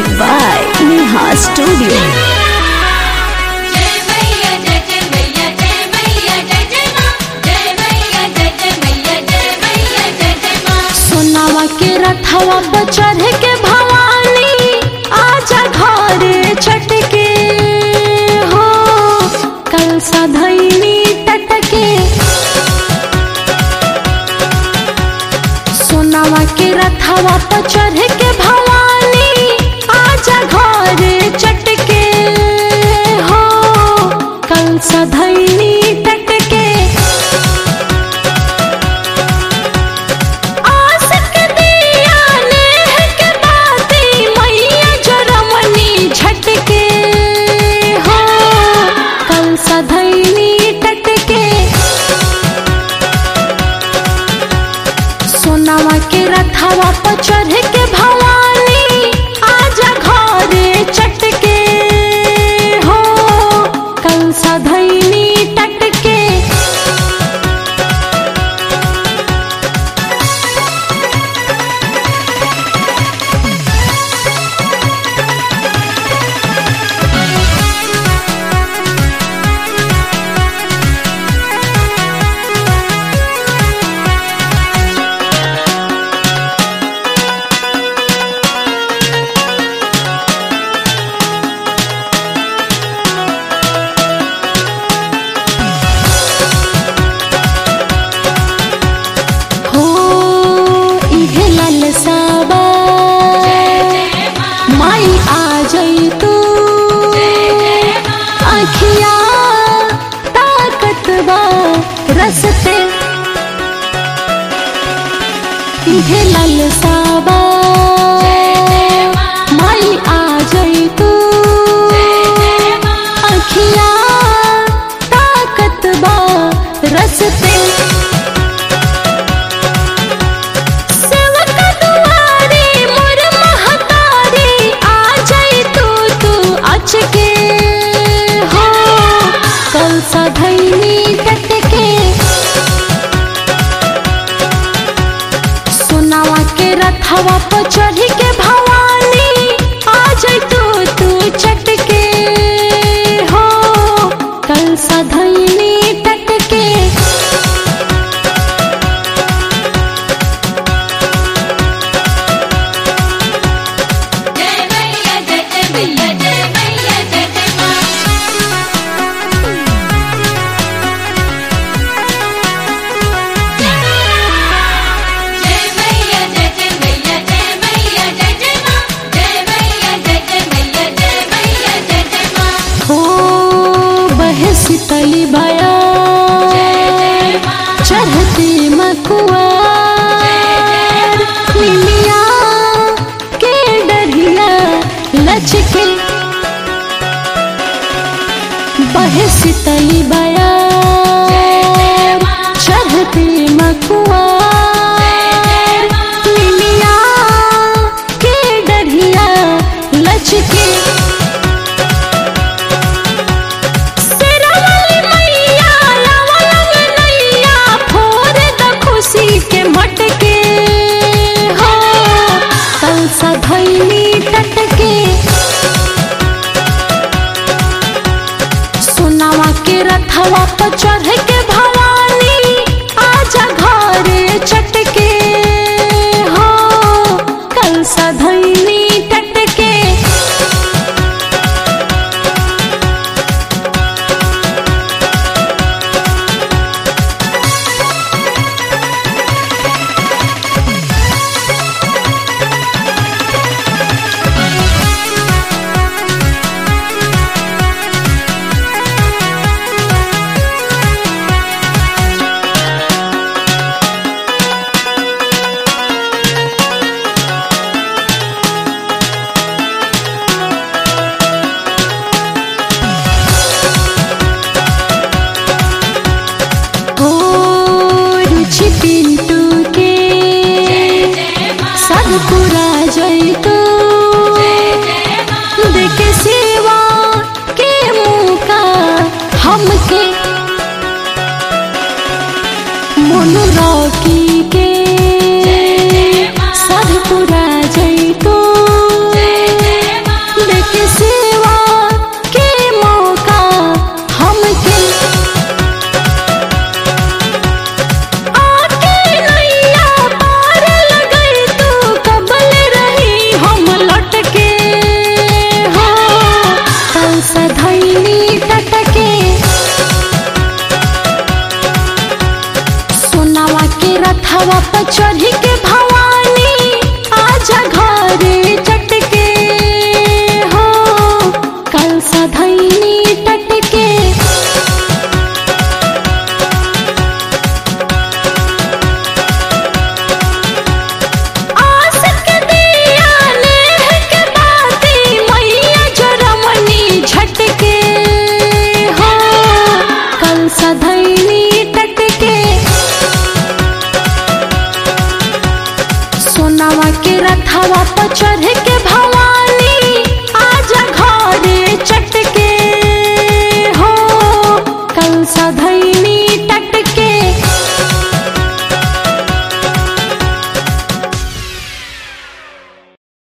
Music by Neha Studio. जय मैया जय जय मैया जय मैया जय जय माँ जय मैया जय जय मैया जय मैया जय जय माँ सोनावा के रथवा पर चढ़ के भवानी आजा घरे चटके हो कल सधैनी टटके सोनावा के रथवा पर चढ़ के भवानी आजा घरे चटके हो कल सधैनी टटके आसक दिया नेह के बाती मैया जरमनी झटके हो कल सधैनी टटके सोनावा के रथवा पर चढ़ के भवानी आजा घरे चटके हो कल सधैनी टटके हो इहे ललसाबा माई आ जाई तू अखिया ताकतबा रसते इहे ललसाबा माई आ जाई तू अखिया ताकतबा रसते सेवक दुआरे मोर महतारी आ जाई तू तू अचके हो कल सधैनी टटके सोनावा के रथवा पर चढ़ के भवानी आ जाई तू तू चटके हो कल सधैनी टटके जय मैया जय जय मैया जय मैया जय जय माँ जय मैया जय जय मैया जय मैया जय जय माँ जय मैया जय जय मैया जय मैया जय जय माँ हो बहसी तली भया चढ़ती मकुआ लिलिया के डरिया लचके बहसी तली भया चढ़ती मकुआ लिलिया के डरिया लचके शेरावाली मैया लावलंग नैया फोर द खुशी के मटके हो कल सधैनी टटके सोनावा के रथवा पर चढ़ के भवानी आजा घरे चटके हो कल सधैनी टटके हो रुचि पिंटू के सब पूरा जई तू देखे सेवा के मौका हमके मोनू रॉकी के साधुपुरा जैतो चढ़ी के भवानी आजा घरे चटके हो कल सधैनी टटके आस के दिया नेह के बाती मैया जरमनी झटके हो कल सधैनी टटके सोनावा के रथवा